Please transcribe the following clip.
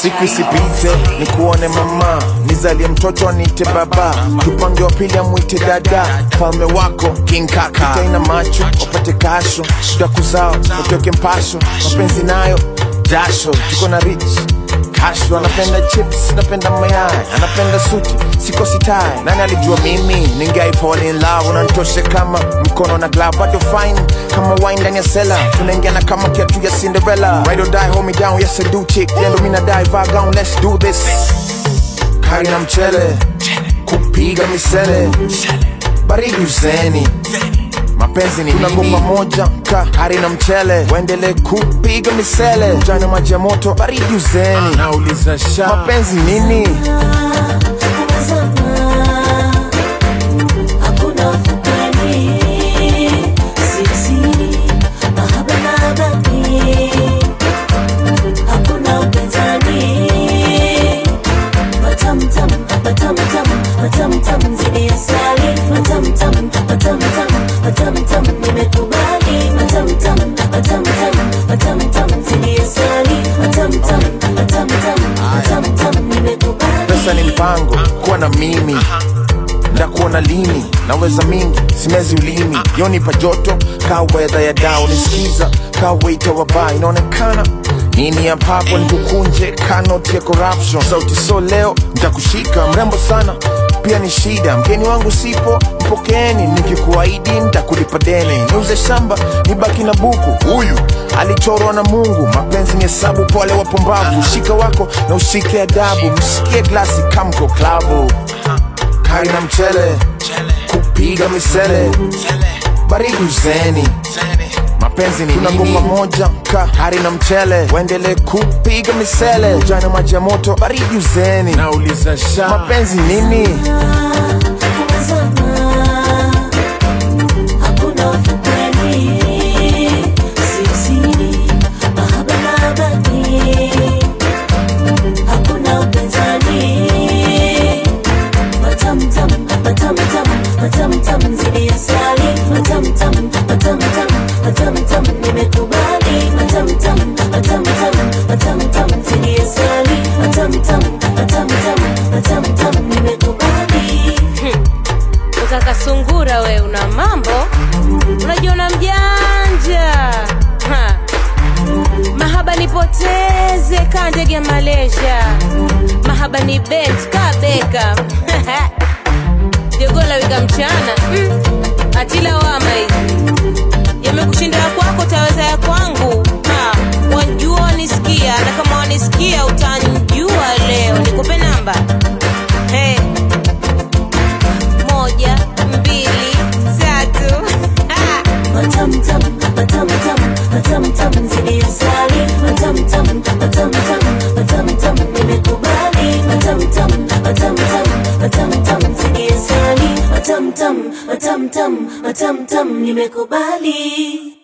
siku isipite ni kuone mama nizalie mtoto niite baba tupange wa pili amwite dada falme wako king kaka itaina macho wapate kasho daku zao utoke mpasho mapenzi nayo jasho tuko na rich Kasho anapenda chips, napenda mayai, anapenda suti, siko sitai. Nani alijua mimi ningai fall in love, unanitoshe kama mkono na glove, bado fine kama wine ndani ya sela, tunaingiana kama kiatu ya Cinderella. Ride or die, hold me down, yes I do chick, yendo mina die, vibe down, let's do this. Kari na mchele, kupiga misele, baridi useni mapenzi ni tunagoma moja ka hari na mchele waendele kupiga misele jana maji ya moto baridi uzeni nauliza sha mapenzi nini Hakuna ufukweni, siri, mahaba na habari. Hakuna upinzani, matamtam, matamtam, matamtam zidi ya asali. Matamtam, matamtam, matamtam, nimekubali. Matamtam, matamtam, matamtam zidi ya asali. Matamtam, matamtam, matamtam, nimekubali. pesa ni mpango kuwa na mimi ndakuona lini naweza mingi simezi ulimi yonipa joto ka wedha ya dao nisikiza ka weita wa baa inaonekana nini ya papo nikukunje kanoti ya corruption sauti so leo ntakushika mrembo sana pia ni shida mgeni wangu sipo mpokeeni nikikuahidi ntakulipa deni niuze shamba nibaki na buku huyu alichorwa na mungu mapenzi ni hesabu pole wapumbavu shika wako na ushike adabu msikie glasi kamko klabu kari na mchele kupiga misele baridi uzeni mapenzi ni tunagoma moja ka hari na mchele waendele kupiga misele jana maji ya moto baridi uzeni nauliza sha mapenzi nini Hakuna ufukweni, siri, mahaba na habari. Hakuna upinzani, matamtam, matamtam, matamtam zidi ya asali. Matamtam, matamtam, matamtam, nimekubali. Matamtam, matamtam, matamtam zidi ya asali. Matamtam, matamtam, matamtam, nimekubali. Ukaka sungura we una mambo, unajiona mjanja ha. Mahaba nipoteze ka ndege ya Malaysia, mahaba ni bent ka beka jogola wika mchana mm. Atila wama hizi yamekushinda ya kwako, taweza ya kwangu ha. Wajua wanisikia, na kama wanisikia utanjua leo. Nikupe namba hey moja mbili tatu Ah! Matamtam, matamtam, matamtam zidi ya asali. Matamtam, matamtam, matamtam, nimekubali. Matamtam, matamtam, matamtam zidi ya asali. Matamtam, matamtam, matamtam, nimekubali.